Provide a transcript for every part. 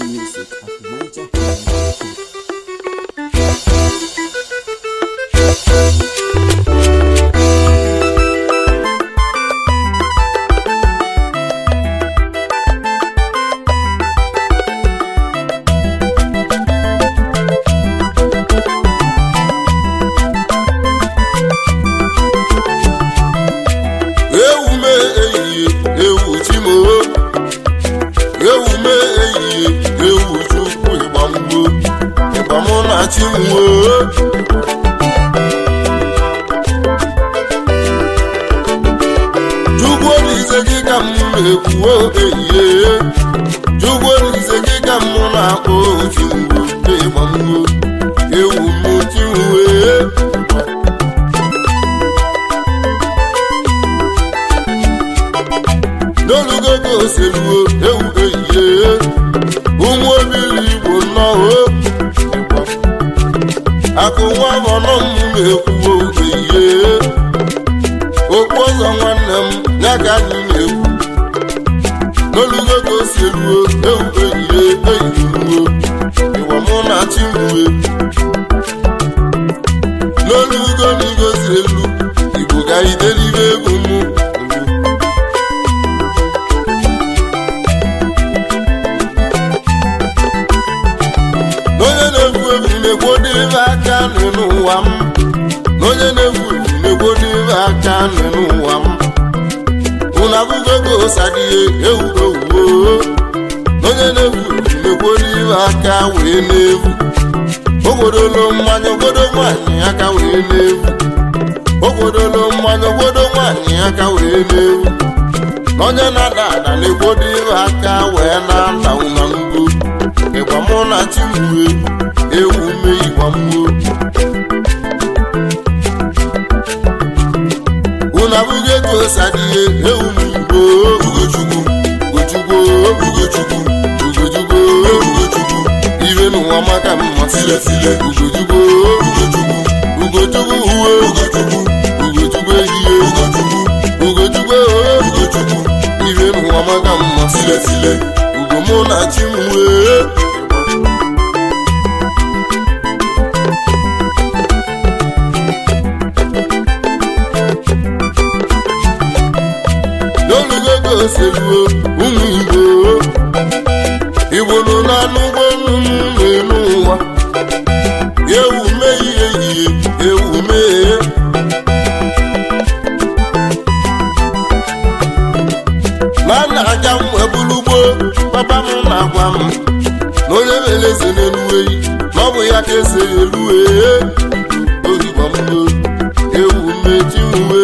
music at nigerhighlife.com. ewume ehihie ewu chimoo ewume ehihie ewu chukwu ịgbamgbo ịgbamụ na chinwoo chukwu olise gị ka m na-ekwuo ehihie chukwu olise gị ka m na-akpọ chingwo ịgbamgbo ewu m chinwee n'olugo ka oseluo ewu ehihie ụmụ obili igbo nnọọ akụ nwa ọnọ m na-ekwuo ehihie okpu ọzọ nwanne m ya ka anyị na-ekwu n'olugo ka oseluo ewu ehihie eyiruo ịwa mụ na chimue n'olugo na igoziri elu igbo ga idelibe egwu mụ n'onye na-egwu egwu na-egwodo ibe aka nụ n'ụwa m n'onye na-egwu egwu na-egwodo ibe aka nụ n'ụwa m unu abụgo ka osadịhe ewu ewuo n'onye na-egwu egwu na-egwodo ibe aka wee na-egwu ogwodolo mmanya ogbodo nwaanyị aka wee na-egwu ogwodolo mmanya ogbodo nwaanyị aka wee na-egwu n'onye na-ada ada na-egwodo ibe aka wee na-anda ụna n'ugbo ịgba mụ na chimue ewu me ịgba mgbo unu abụghị etu osadịhe ewu m igbo ugochukwu ugochukwu ugochukwu ugochukwu ugochukwu ibe n'ụwa maka mma tiletile ugochukwu ugochukwu ugochukwu uwe ugochukwu ugochukwu ehihie ugochukwu ugochukwu ugochukwu ibe n'ụwa maka mma tiletile ugo mụ na chimue n'olugo ka oseluo ụmụ igbo igbo nọ n'anụ ụgbọelu m n'elu ụwa ewu mee ihe ehihie ewu mee na nna aja m wee bụrụ ugbo papa m na-agwa m na onye mere eze n'elu eyi na ọ bụ ya ka eze elu ee ohigbo m ewu mechi uwe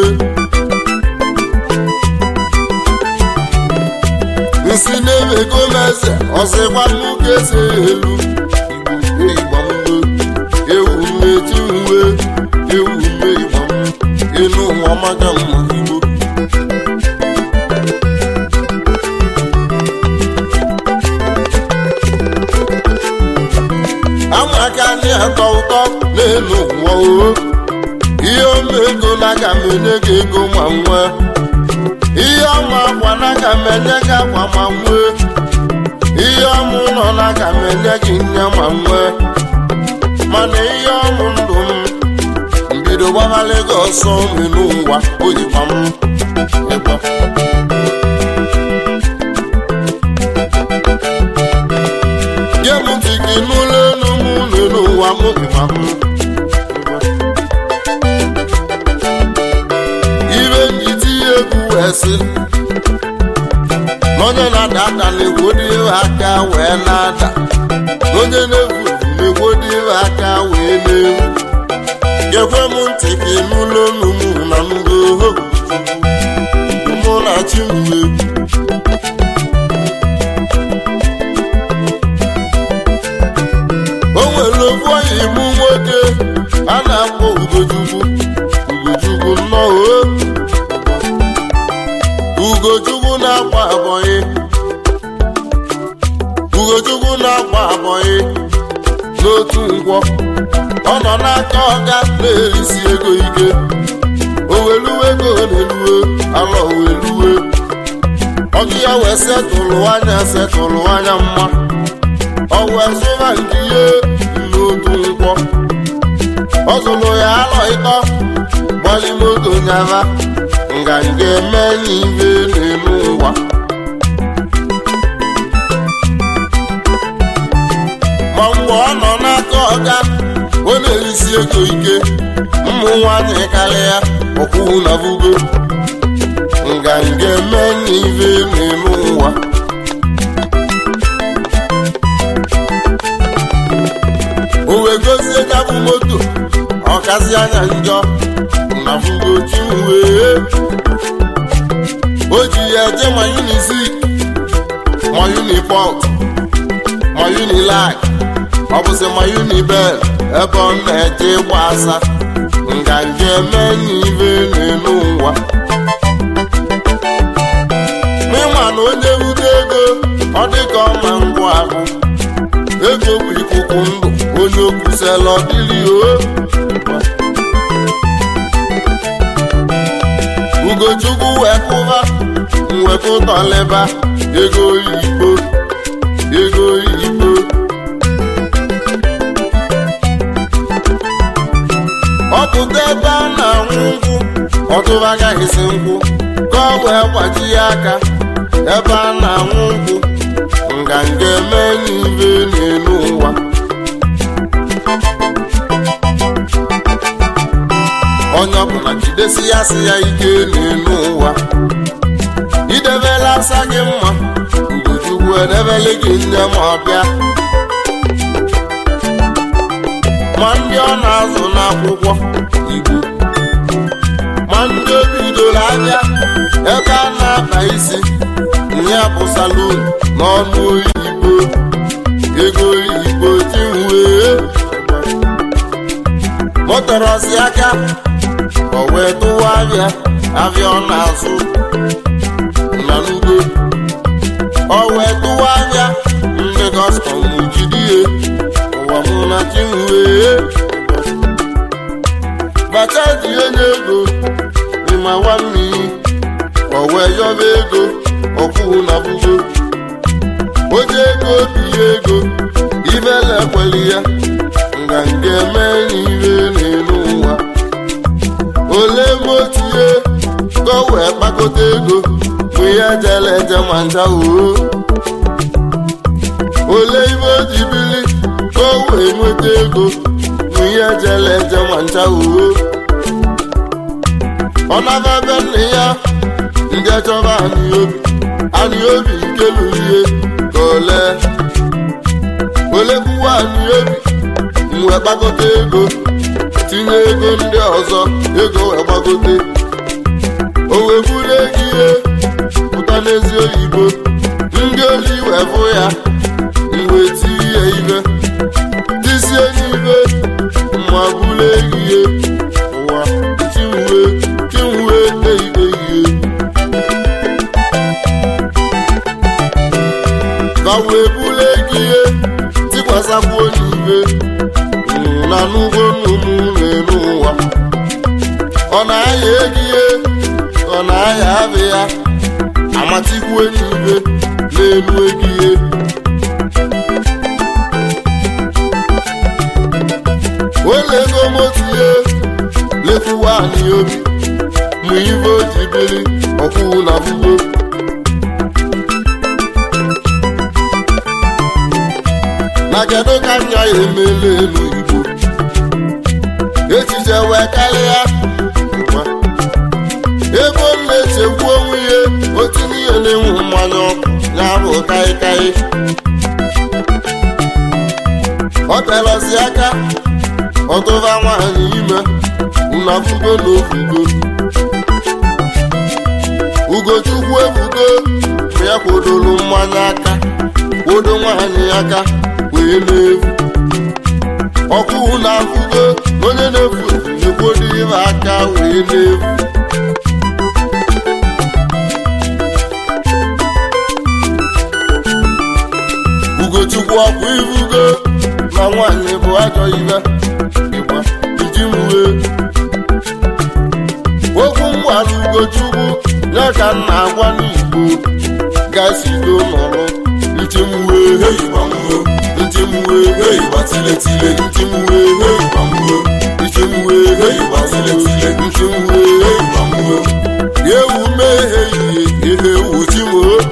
nsi na-emego m eze ọzịkwa m ka eze elu igbo ịgbamgbo ewu mmechi uwe ewu mme ịgbam elu ụwa maka mma igbo amaka anyị atọ ụtọ n'elu ụwa o ihe omego na aga m enye gị ego ma nwee ihe ọma akwa na aga m enye gị akwa ma nwee ihe ọmụ ụlọ na aga m enye gị nne ma nwee mana ihe ọmụ ndụ m mbido gbaghalị gị ọsọ nri n'ụwa oyikwa m ịgba nye m ntị gị n'ụlọ elu m ụlọ n'ụwa m ịgba m ibe njiti egwu wee sị n'onye na-ada ada na-egwodi aka wee na-ada n'onye na-egwu na-egwodi aka wee na-egwu gekwe m ntị ka ịnụlụ olu m na ngo mụ na chimwe o nwere ofu onye imu nwoke a na-akpọ ugochukwu ugochukwu nnọọ ugochukwu na-akwa abọyị ugochukwu na-akwa abọyị n'otu ngwọ ọ nọ n'aka ọga na-erisi ego ike o weluwe ego na-eluwe alọ weluwe ọgụ ya wee setụlụ anya setụlụ anya mma wee zụba nke ihe n'otu nkwọ ọ zụrụ ya alọ ịtọ gbali moto nyaba nganga eme n'ibe n'elu ụwa ma mgbe ọ nọ n'aka ọga ọ na-erisi ego ike ụmụ nwanyị karịa ọkwụ na bugo nganga eme n'ibe n'elu ụwa o wee gozie gabụ moto ọkazi anya njọ na fugochi wee o ji ya eje ma unizik ma unipọt ma unilag ọ bụzi ma unibel ebe ọ na-eje ịgba asa nganga eme n'ibe n'elu ụwa n'ịma na onye wute ego ọ dịka ọma ngwa ahụ ego bụ ikuku ndụ onye okwusela ọdịrị o ugochukwu wepụba mwepụtọleba ego oyibo ego oyibo ọpụta ebe a na-anwụ nkwụ ọtụba agaghịzi nkwụ ka ọ wee gbaji ya aka ebe a na-anwụ nkwụ nganga eme n'ibe n'elu ụwa onye ọbụla jidesi ya si ya ike n'elu ụwa idebela asa gị mma ugochukwu edebele gị nne ma ọbịa ma ndị ọ na-azụ n'akwụkwọ igbo ma ndị o bidoro anya ebe a na-akpa isi ya bụ salon n'ọnụ oyibo ego oyibo tinwee motorosi aka o wee tụwa abịa abịa ọ na-azụ na n'ugbo o wee tụwa abịa ndị kọstọm jidie ụwa mụ na tinwee bata ji onye ego ịma nwanne o wee yọba ego ọkwụ na bugo oje ego biye ego ibele ekweli ya nganga eme n'ihe n'elu ụwa ole motie ka o wee kpakọta ego mgbe ya jele eje ma ncha oo ole ibe o ji bili ka o wee nweta ego mgbe ya jele eje ma ncha oo ọ naba be nne ya ndị achọba anyị obi anyị obi nke lụrụ ihe ka ole ole kwuwa anyị obi wee gbagote ego tinye ego ndị ọzọ ego wee gbagote o wee buru ego ihe pụta n'ezi oyibo ndị oli wee bụ ya mgbe tiri ya ibe tisie n'ibe ma buru ego ihe ụwa chinwe chinwe eibe ihe ka wee buru ego ihe tikwasakwa n'ibe na n'ugbo n'ụmụ n'elu ụwa ọ na-aya ego ihe ọ na-aya abị ya amatikwu n'ibe n'elu ego ihe wele ego motu ihe lekwuwa anyị obi ma ibe o ji biri ọkwụwụ na bugbo na kedu ka nya ya emela elu igbo echiche wee karịa ngwa. ebe ọ na-echekwu onwe ya otinye ihe na-enwu mmanya ọkụ ya bụ kaikai ọ telọzi aka ọtụba nwaanyị ime unafugo na ofugo ugochukwu ebugo ma ya kwodolu mmanya aka kwodo nwaanyị aka wee na-efu ọkụ na-afụgo onye na-efu ekwodo ibe aka wee na-efu ugochukwu ọkụ ibugo na nwaanyị bụ ajọ ibe ịgba iji mwe okwu mgbara ugochukwu ya ka m na-agwa n'igbo gasido nọrọ ntimwe ntimwe tiletile ntị m wee hei gbamgbo ntị m wee hei gbamgbo ntị m wee hei gbamgbo ewu mmehie ihe ihe ewu chi m o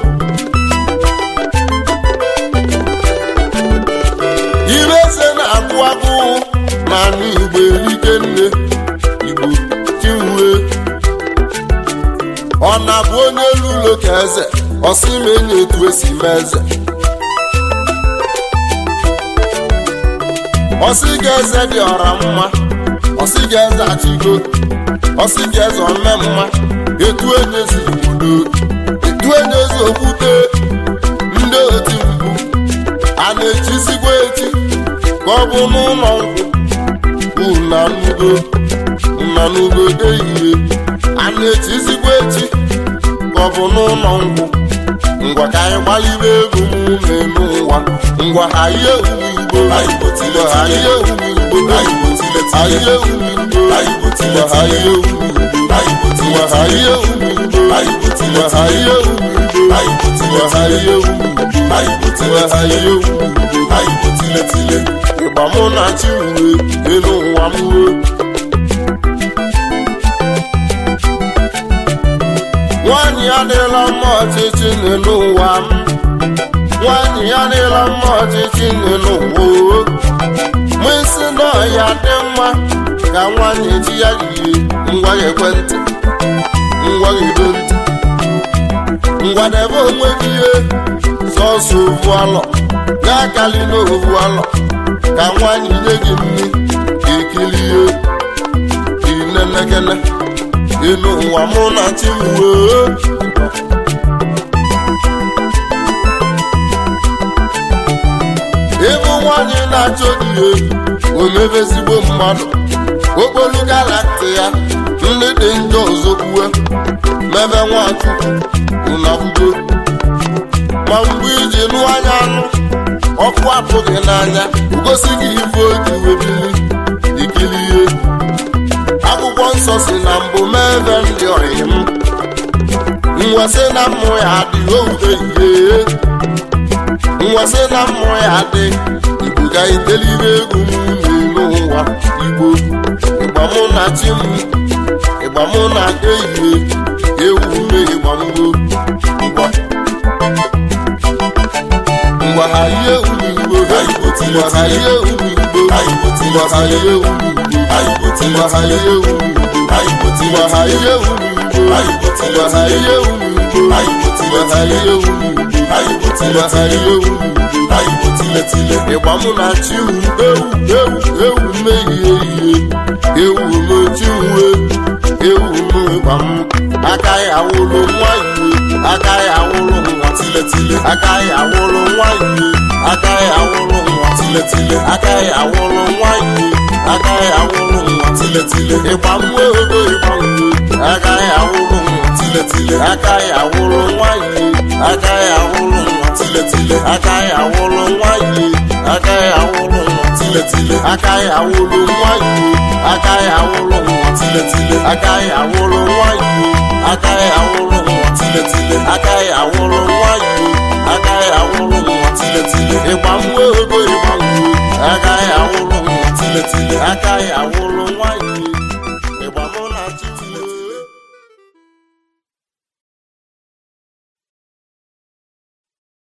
ire eze na-agụ agụ n'ala igbo erike nne igbo chinwe ọ na-abụ onye elu ụlọ ka eze ọsị ma enye etu esi mee eze ọsị ga eze dị ọra mma ọsị ga eze achịgo ọsị ga eze ome mma etu enye ezi obodo etu enye ezi okwute ndị oti mkpu a na-echizigwa echi ka ọ bụ n'ụlọ nkwụ unanugo unanugo ehihie a na-echizigwa echi ka ọ bụ n'ụlọ nkwụ ngwa ka anyị gbalibe egwu m n'ụwa ngwa ha ihe owuwe igbo ngwa ha ihe owuwe igbo ha ihe owuwe igbo ngwa ha ihe owuwe igbo ngwa ha ihe owuwe igbo ngwa ha ihe owuwe igbo ngwa ha ihe owuwe igbo ngwa ha ihe owuwe igbo ịgba mụ na chi uwe elu ụwa m uwe nwaanyị adịla mma ọchịchị n'elu ụwa m nwaanyị adịla mma ọchịchị n'elu ụwa o mụ isi na ọya dị mma ka nwaanyị ji ya yie ngwa ya ekwentị ngwa ya edo ntị ngwa debe onwe gị ihe sọsọ ovu alọ ga-akali n'ovu alọ ka nwaanyị nye gị nri ka ekilie inenekene elu ụwa mụ na chi m wee ịbụ nwaanyị na-achọ ihe omebe ezigbo mmadụ okpolu galakti ya ndị dị njọ ọzọ kwue mebe nwachukwu unabugo ma mgbe iji nụ anya anụ ọkụ apụghị n'anya gosi gị ife oji webili ikilie akwụkwọ nsọ si na mbụ mebe ndị ọyị m nwesị na mmụ ya adị oude ihe nwesị na mmụ ya adị igbo ga itelibe egwu m n'elu ụwa igbo ịgba mụ na chi m ịgba mụ na ehihie ewu mme ịgba mgbo ngwa ngwa ha ihe uru igbo ngwa ha ihe uru igbo ngwa ha ihe uru igbo ngwa ha ihe uru igbo ngwa ha ihe uru igbo ngwa ha ihe uru igbo ngwa ha ihe uru igbo ngwa ha ihe uru igbo ịgba mụ na chi m ewu ewu ewu mmehie ihe ewu n'ochi uwe ewu n'ịgba m aka ya awụlụ nwa iwe aka ya awụlụ nwa tiletile aka ya awụlụ nwa iwe aka ya awụlụ nwa tiletile aka ya awụlụ nwa iwe aka ya awụlụ nwa tiletile ịgba mwe ogo ịgba mwe aka ya awụlụ nwa tiletile aka ya awụlụ nwa iwe aka ya awụlụ nwa tiletile aka ya awụlụ nwa iwe aka ya awụlụ nwa tiletile aka ya awụlụ nwa iwe aka ya awụlụ nwa tiletile aka ya awụlụ nwa iwe aka ya awụlụ nwa tiletile aka ya awụlụ nwa iwe aka ya awụlụ nwa tiletile ịgba mwe ogo ịgba mwe aka ya awụlụ nwa tiletile aka ya awụlụ